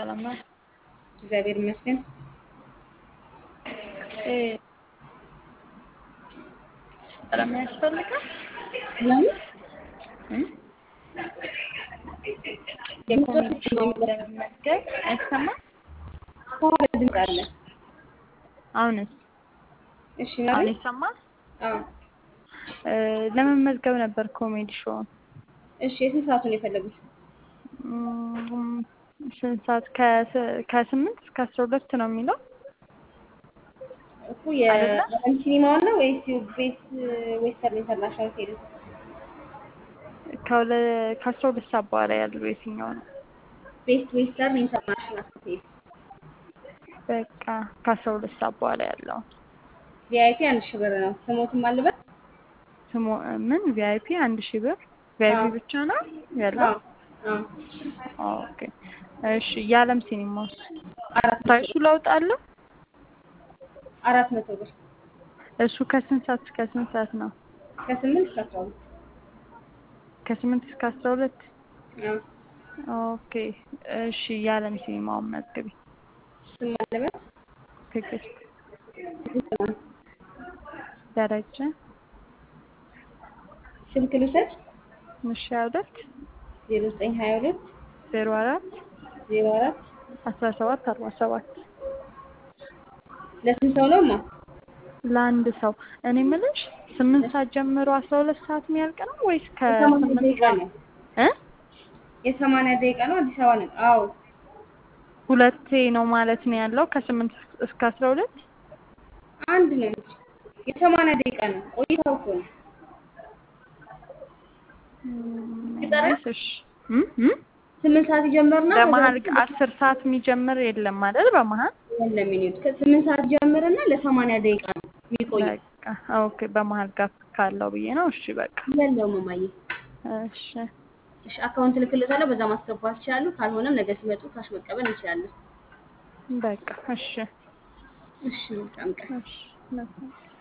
ሰላም ነው? እግዚአብሔር ይመስገን። እ ሰላም ያስፈልጋል? ለምን እ የምትወስድ የኮሜዲ ሾው ለመመዝገብ አይሰማም? ከኋላ ድምፅ አለ። አሁንስ እሺ አሁን ማለት ይሰማል? አዎ። እ ለመመዝገብ ነበር ኮሜዲ ሾውን። እሺ የስንት ሰዓቱን የፈለጉት? እም፣ ስንት ሰዓት? ከስ- ከስምንት እስከ አስራ ሁለት ነው የሚለው እኮ አይደለ? የዓለም ሲኒማውን ነው ወይስ ቤት ዌስተርን ኢንተርናሽናል ሆቴል? ከሁለ- ከአስራ ሁለት ሰዓት በኋላ ያለው የትኛው ነው? ቤስት ዌስተርን ኢንተርናሽናል ሆቴል። በቃ ከአስራ ሁለት ሰዓት በኋላ ያለው ቪአይፒ አንድ ሺህ ብር ነው። ስሞትም አልበት ስሙ ምን ቪአይፒ አንድ ሺህ ብር ቪአይፒ አዎ። ብቻ ነው ያለው? አዎ አዎ ኦኬ እሺ። የዓለም ሲኒማስ አራት መቶ ፕራይሱ ብር ለውጥ አለው? አራት መቶ ብር እሱ ከስንት ሰዓት እስከ ስንት ሰዓት ነው? ከስምንት እስከ አስራ ሁለት ከስምንት እስከ አስራ ሁለት አዎ ኦኬ እሺ። የዓለም ሲኒማውን መዝግቢ። ስም አለበት ትዕግስት ደረጀ ስልክ ልውሰድ ምሻ ሁለት ዜሮ ዘጠኝ ሀያ ሁለት ዜሮ አራት ዜሮ አራት አስራ ሰባት አርባ ሰባት ለስንት ሰው ነው ማ ለአንድ ሰው። እኔ የምልሽ ስምንት ሰዓት ጀምሮ አስራ ሁለት ሰዓት የሚያልቅ ነው ወይስ የሰማንያ ከስምንት ደቂቃ ነው እ የሰማንያ ደቂቃ ነው አዲስ አበባ ነው አዎ ሁለቴ ነው ማለት ነው ያለው ከስምንት እስከ አስራ ሁለት አንድ ነው እንጂ የሰማንያ ደቂቃ ነው ቆይታው እኮ ነው ይጠራል? እሺ እም እም ስምንት ሰዓት ይጀምርና በመሀል አስር ሰዓት የሚጀምር የለም አይደል? በመሀል የለም ሚኒት ከስምንት ሰዓት ይጀምርና ለሰማንያ ደቂቃ ነው የሚቆይ በቃ ኦኬ። በመሀል ጋፕ ካለው ብዬ ነው። እሺ በቃ የለውም እማዬ እሺ እሺ አካውንት ልክልዎታለሁ በዛ ማስገባት ይችላሉ ካልሆነም ነገ ሲመጡ ካሽ መቀበል እንችላለን በቃ እሺ እሺ መልካም ቀን እሺ